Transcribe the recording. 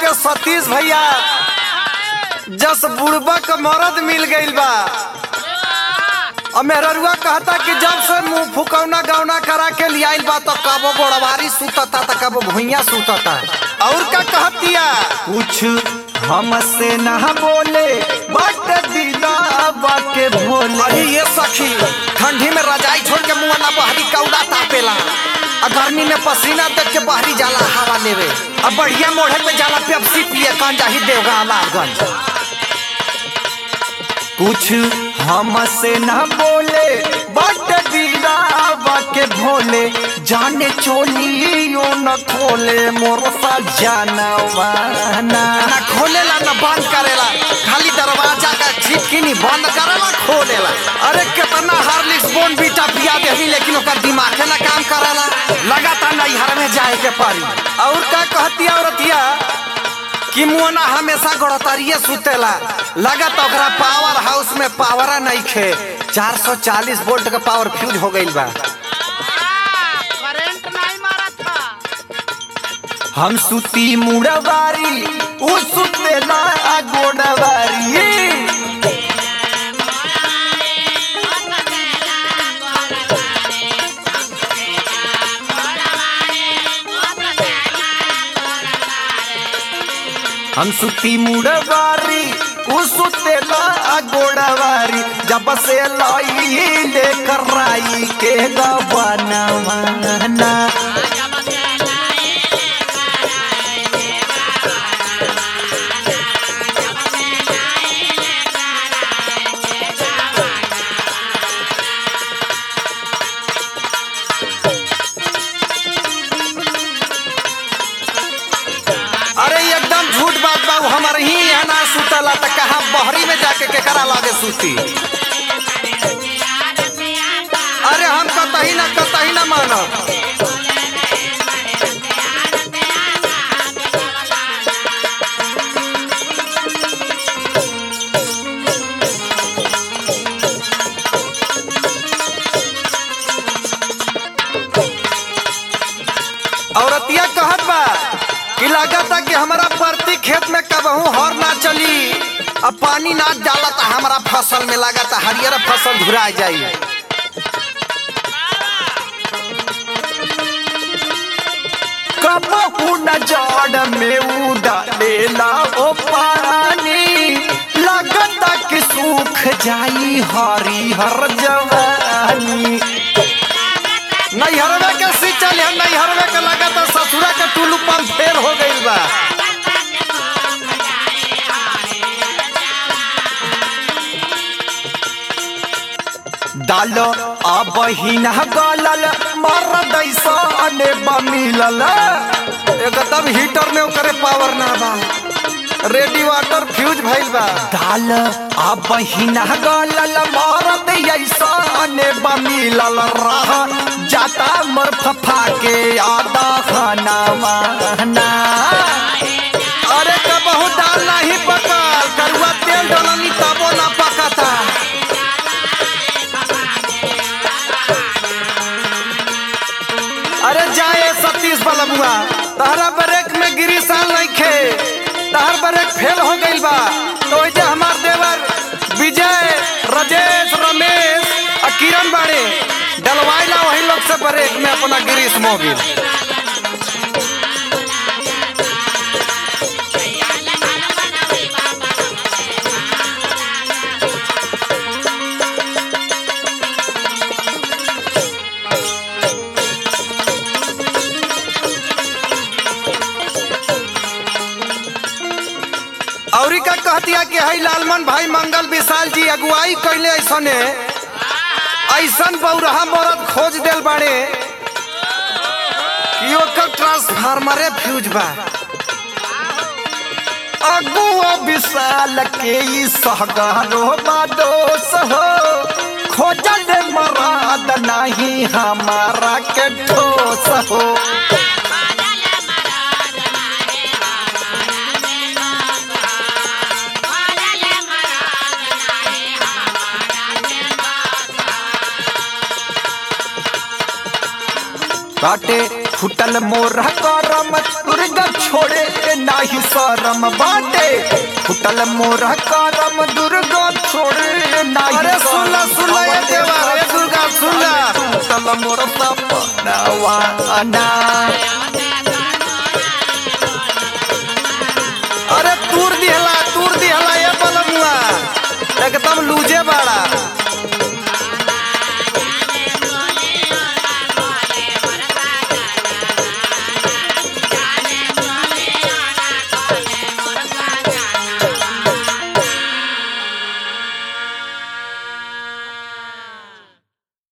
के सतीश भैया जस बुढ़बा क मरद मिल गइल बा और मेहररुआ कहता कि जब से मुंह फुकौना गौना करा के लियाइल बा तो कबो गोड़वारी सुतता त कबो भुइया सुतता और का कहतिया कुछ हमसे ना बोले बट दिला बाके भोले अरे ये सखी ठंडी में रजाई छोड़ के मुंह ना बहरी कौड़ा तापेला आ गर्मी में पसीना देख के बाहरी जाला हवा लेवे अब बढ़िया मोढ़े पे जाला पेप्सी पिए कान जाही देवगा लालगंज कुछ हमसे ना बोले बट दिलावा के भोले जाने चोलियो न खोले मोर सा जानवाना ना खोलेला ना बंद करेला खाली दरवाजा का छिटकिनी बंद करेला खोलेला अरे कितना हार्लिक्स बोन बीटा पिया देही लेकिन ओकर दिमाग ना काम करेला लगातार नैहर में जाए के पड़ी और का कहती औरतिया कि मुआना हमेशा गड़तरिए सुतेला लगत ओकरा पावर हाउस में पावर नहीं खे 440 वोल्ट का पावर फ्यूज हो गइल बा करंट नहीं मारा था हम सुती मुड़वारी उ सुतेला गोड़वारी हम सुती मुड़वारी उ सुतेला गोड़वारी जब से लाई लेकर राई के गबनवाना अरे एकदम झूठ बात बा उ हमर ही यहाँ ना सुतला त कहा बहरी में जाके केकरा लागे सुती अरे हम कतही ना कतही ना मानो औरतिया कहत बा कि लागता कि हमारा प्रति खेत में कबहू हर ना चली अब पानी ना डाला तो हमारा फसल में लागता हरियर फसल धुरा जाई कबहू न जड़ में उड़ेला ओ पानी लगता कि सूख जाई हरिहर जवानी नैहरवे के सिंचल है नैहरवे के लगा तो ससुरा के टुल्लू पंप फेल हो गइल बा डालो अब ही न गलल मर दैसाने बमिलल एकदम हीटर में ओकरे पावर ना बा रेडी वाटर फ्यूज भइल बा डाल अब ही न गलल मरद ऐसाने बमिलल रह जाता मर फफा के आदा खाना माना अरे कबहू दाल नहीं पकल करुआ तेल डलनी तबो ना पकता अरे जाए सतीश बलमुआ तहरा ब्रेक में गिरी साल नहीं खे तहर ब्रेक फेल हो गइल बा तो ओइजे हमार देवर विजय राजेश रमेश आ किरण बाड़े डलवाइला वही लोग से ब्रेक में अपना गिरीश मोबिल औरी का कहतिया कि हई लालमन भाई मंगल विशाल जी अगुवाई कैले ऐसने ऐसन बौरहा मरद खोज देल बाड़े कि ओकर ट्रांसफार्मरे फ्यूज बा अगुआ विशाल के ई सहगारो बादोस हो खोजल मराद नहीं हमारा के ठोस हो काटे फुटल मोर करम दुर्ग छोड़े नाही शरम बाटे फुटल मोरा करम दुर्गा छोड़े नाही अरे सुन ला, सुन ला, ये शरम। देवा, ये दुर्गा, सुन ला। फुटल मोरा सपनावा ना अरे तूर दिहला तूर दिहला